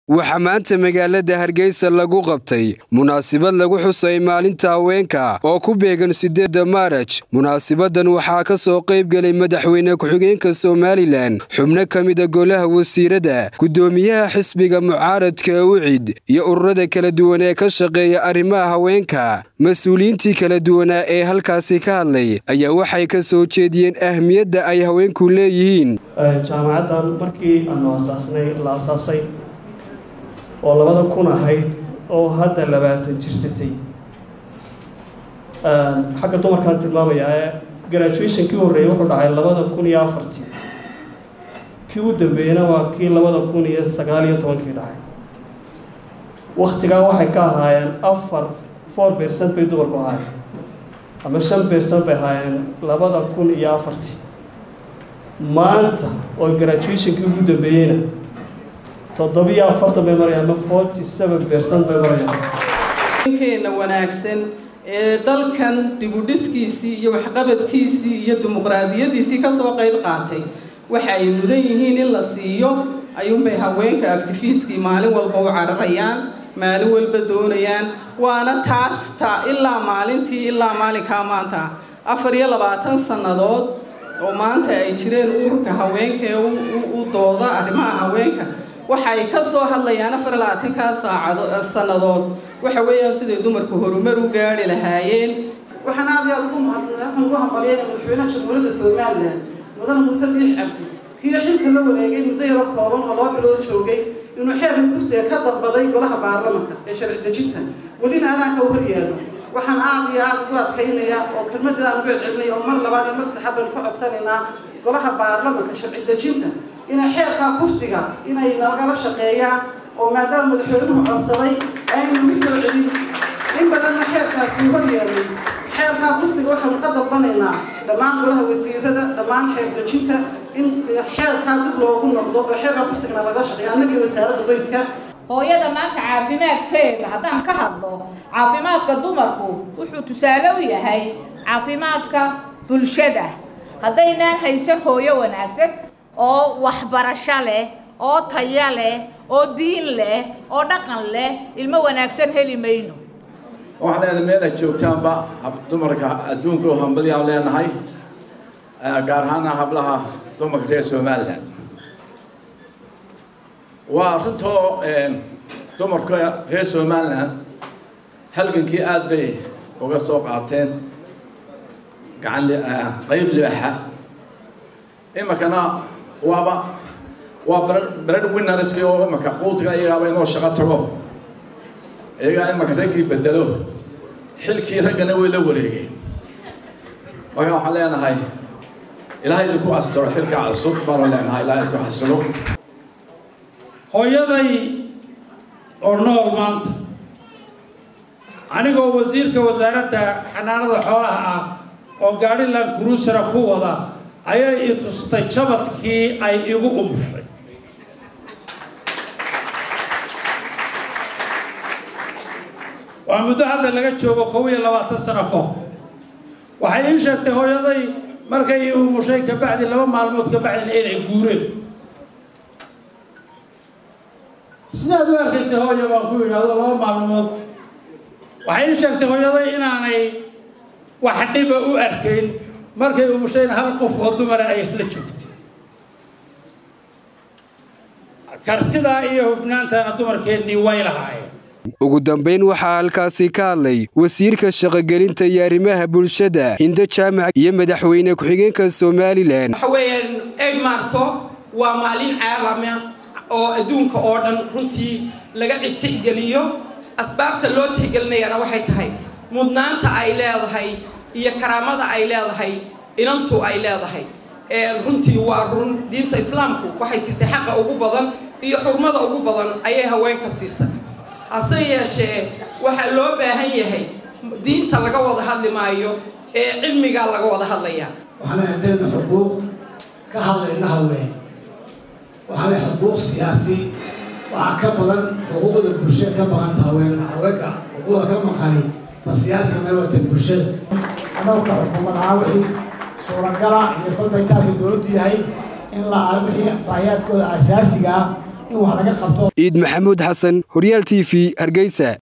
waxaa maanta magaalada hargeysa lagu qabtay munaasabad lagu xusay maalinta haweenka oo ku beegan sideedda maaraj munaasabadan waxaa ka soo qayb gelay madaxweyne ku-xigeenka somalilan xubno ka mida golaha wasiirada guddoomiyaha xisbiga mucaaradka ucid iyo ururada kala duwan ee ka shaqeeya arrimaha haweenka mas-uuliyiintii kala duwanaa ee halkaasi ka hadlay ayaa waxay ka soo jeediyeen ahmiyadda ay haweenku leeyihiin jaamacaddan markii aanu asaasnay la asaasay oo labada kun ahayd oo hadda labaatan jirsatay xagga dumarkaan tilmaamayaa ee graduation kii horreeyay wuxuu dhacay labada kun iyo afartii kii u dambeeyena waa kii labada kun iyo sagaal iyo tobankii dhacay waktigaa waxay ka ahaayeen afar four percent bay dumarku ahaayeen ama shan percent bay ahaayeen labada kun iyo afartii maanta oo graduationkii ugu dambeeyeyna toddobiyo afartan bay marayaan ama forty seven percent bay marayaan keena wanaagsan ee dalkan dibudhiskiisii iyo waxqabadkiisii iyo dimuqraadiyadiisii kasoo qayb qaatay waxa ay mudan yihiin in la siiyo ayuunbay haweenka actifiskii maalin walba u cararayaan maalin walba doonayaan waana taas ta ilaa maalintii ilaa maalinkaa maanta afar iyo labaatan sannadood oo maanta ay jireen ururka haweenka ee u dooda arrimaha haweenka waxay ka soo hadlayaan afar iyo labaatankaa saacado sannadood waxa weeyaan siday dumarku horumar u gaari lahaayeen waxaan aad iyo aad ugu mahadnaqan ugu hambalyeynaya madaxweynaha jamhuuriyadda somalilan mudan muuse biix cabdi kiyo xilka la wareegay muddo yaro kooban oo laba bilood joogay inuu xeerka kursiga ka dalbaday golaha baarlamanka ee sharci dejinta welina adaanka u horyaalo waxaan aad iyo aad ugu adkaynayaa oo kelmadaan ugu celcelinaya oo mar labaad iyo mar saddexaad baynu ka codsanaynaa golaha baarlamanka sharci dejinta inay xeerkaa kursiga inay nalagala shaqeeyaan oo maadaama madaxweynuhu codsaday aynu ugu soo celin in badanna xeerkaasi hor yeelay xeerkaa kursiga waxaanu ka dalbanaynaa dhammaan golaha wasiirada dhammaan xeer dejinta in xeerkaa dib loogu noqdo oo xeerkaa kursigana laga shaqeeyo annagii wasaaradda qoyska hooyada maanta caafimaadkeeda haddaan ka hadlo caafimaadka dumarku wuxuu tusaale u yahay caafimaadka bulshada haddaynaan haysan hooyo wanaagsan oo waxbarasho leh oo taya leh oo diin leh oo dhaqan leh ilmo wanaagsan heli mayno waxaan leenahay meel ay joogtaanba dumarka adduunka oo hambalyaan leenahay gaar ahaana hablaha dumarka reer somalilan waa runtoo dumarka reer somalilan halgankii aada bay uga soo qaateen gacan qayb libaxa iminkana waaba waa bread winnerski oo imanka quudka iyagaaba inoo shaqo tago iyagaa imanka raggii bedelo xilkii raggana way la wareegeen marka waxaan leenahay ilaahay idinku astiro xilkaa cusub baanu leenahay ilaahay isku xasilo hooyaday oo nool maanta anigoo wasiirka wasaaradda xanaanada xoolaha ah oo gaadhilan kurusara ku wada ayay i tustay jabadkii ay igu umushay waa muddo hadda laga joogo kow iyo labaatan sano ka hor waxay ii sheegtay hooyaday markay i umushay kabacdi laba maalmood kabacdina inay guureen sidaad u arkaysay hooya baan ku yidhaahdo laba maalmood waxay ii sheegtay hooyaday inaanay wax dhiba u arkayn markay umushayna hal qof oo dumara ay la joogtay kartidaa iyo hufnaantana dumarkeennii way lahaayeen ugu dambayn waxaa halkaasi ka hadlay wasiirka shaqogelinta iyo arrimaha bulshada hindo jaamac iyo madaxweyne ku-xigeenka somalilan waxa weeyaan eid marso waa maalin caalama oo adduunka oo dhan runtii laga tixgeliyo asbaabta loo tixgelinayana waxay tahay mudnaanta ay leedahay iyo karaamada ay leedahay inantu ay leedahay runtii waa run diinta islaamku waxay siisay xaqa ugu badan iyo xurmada ugu badan ayay haweenka siisay hase yeeshee waxaa loo baahan yahay diinta laga wada hadli maayo ee cilmigaa laga wada hadlayaa waxaana haddayna xuquuq ka hadlayna haween waxaana xuquuq siyaasi waxaa ka badan xuquuqda bulshada ka maqanta haween haweenka xuquuqda ka maqani ta siyaasiga meewata bulshada anagka xukuumad ahaa wixii suuragala iyo balbaytaanka dowladdu yahay in la wixii baahiyaadkooda asaasiga ah in wax laga qabto ciid maxamuud xasan horyaal t v hargeysa